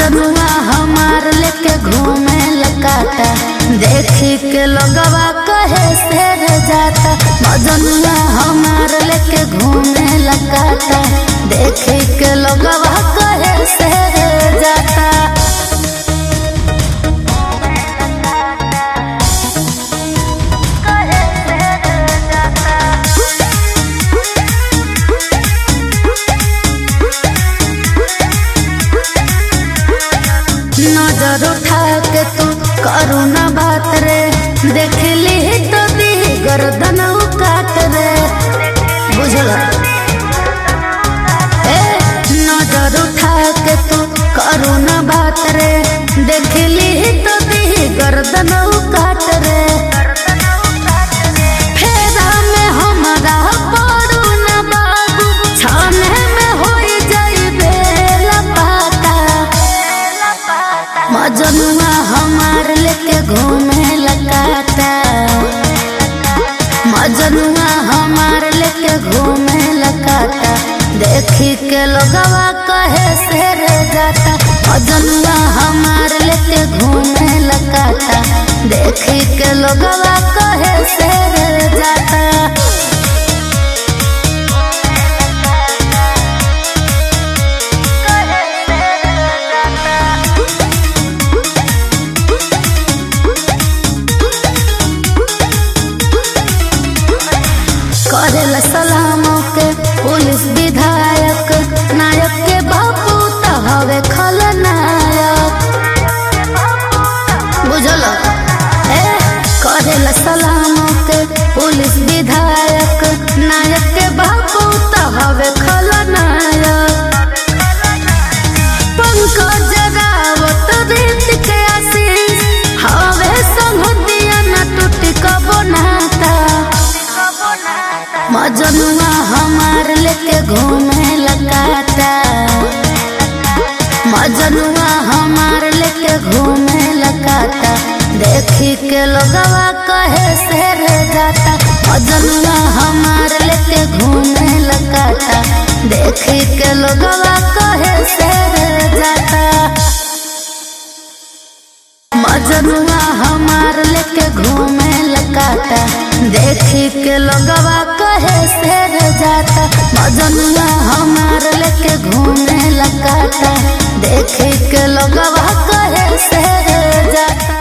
मजनुआ हमार लेके घूमे लकाता देखी के लोगवा कहे शेर जाता मजनुआ हमार लेके घूमे लकाता देखी के लोगवा कहे शेर जाता नजर उठा के तू करू ना बात रे देख ली तो दी गर्दन काट रे बुझल ए नजर उठा के तू करू ना बात रे देख ली तो दी गर्दन काट रे फेरा में हमरा पड़ू ना बाबू छाने में होई जाई बेला पाता मजनुआ हमार लेके घूमे लकाता मजनुआ हमार लेके घूमे लकाता देखी के लोगवा कहे शेर जाता मजनुआ हमार लेके घूमे लकाता देखी के लोगवा कहे शेर जाता करेला सलामों के पुलिस विधायक नायक के बापू त हवे खलनायक बुझल ए करेला सलामों के पुलिस विधायक नायक के बापू त हवे खलनायक पंकज रावत रीत के आशीष हवे संगतिया न टूटी कबो नाता मजनुआ हमार लेके घूमे लकाता मजनुआ हमार लेके घूमे लकाता देखी के लोगवा कहे शेर जाता मजनुआ हमार लेके घूमे लकाता देखी के लोगवा कहे शेर जाता मजनुआ हमार लेके घूमे लकाता देखी के लोगवा कहे शेर जाता मजनुआ हमार लेके घूमे लकाता देखी के लोगवा कहे शेर जाता